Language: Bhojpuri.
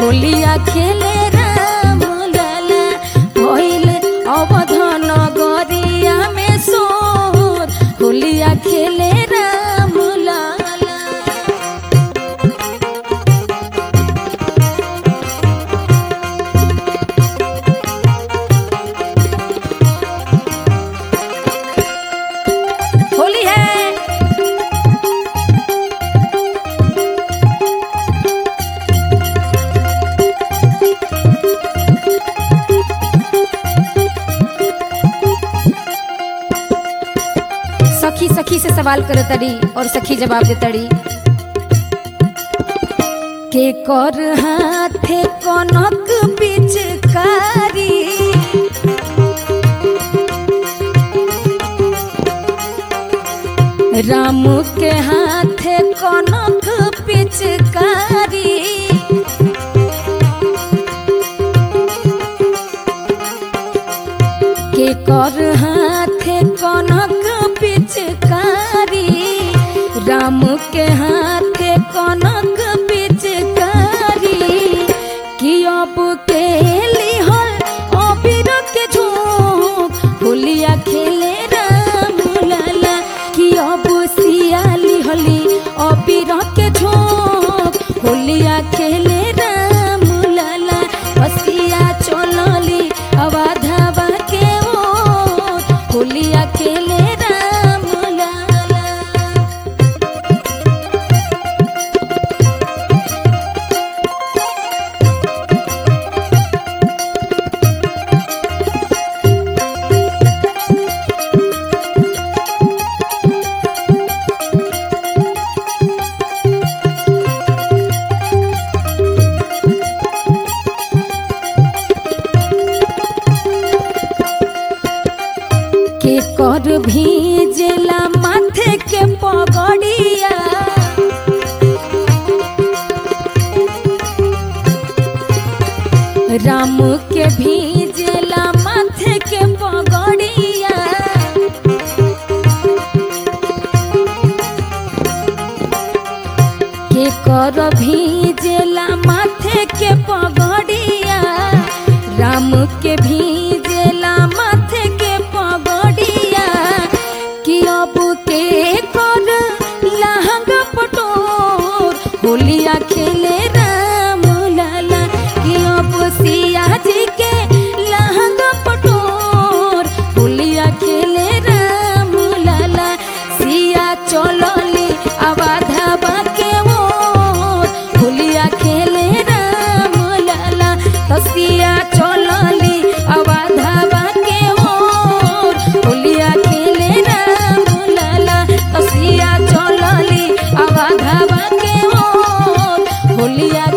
होलिया खेले राम लाला भइल अवधन गरिया में सोर होलिया खेले राम लाला होली है सखी सखी से सवाल करे तड़ी और सखी जवाब दे तड़ी के कर हाथे कनक पिचकारी राम के हाथे कनक पिचकारी के कर हाथे कनक पिचकारी राम के हाथे कनक पिचकारी कि अब के लिहल अबीर के झोंक होलिया खेले राम लाला कि अब सियाली हली अबीर के झोंक होलिया खेले राम लाला बसिया चलली अवाधावा के ओर होलिया खेले राम लाला के कर भीजला माथे के पगड़िया राम के भीजला माथे के पगड़िया के कर भीजला माथे के पगड़िया राम के भीजला माथे के पगड़िया कि अब के कर लहंग पटोर होलिया खेले राम लाला कि अब सिया जी के लहंग पटोर होलिया खेले राम लाला सिया चलली अबाधा के ओर होलिया खेले राम लाला तसिया चलली अबाधा के ओर होलिया खेले राम लाला तसिया चलली अबाधा के ओर होलिया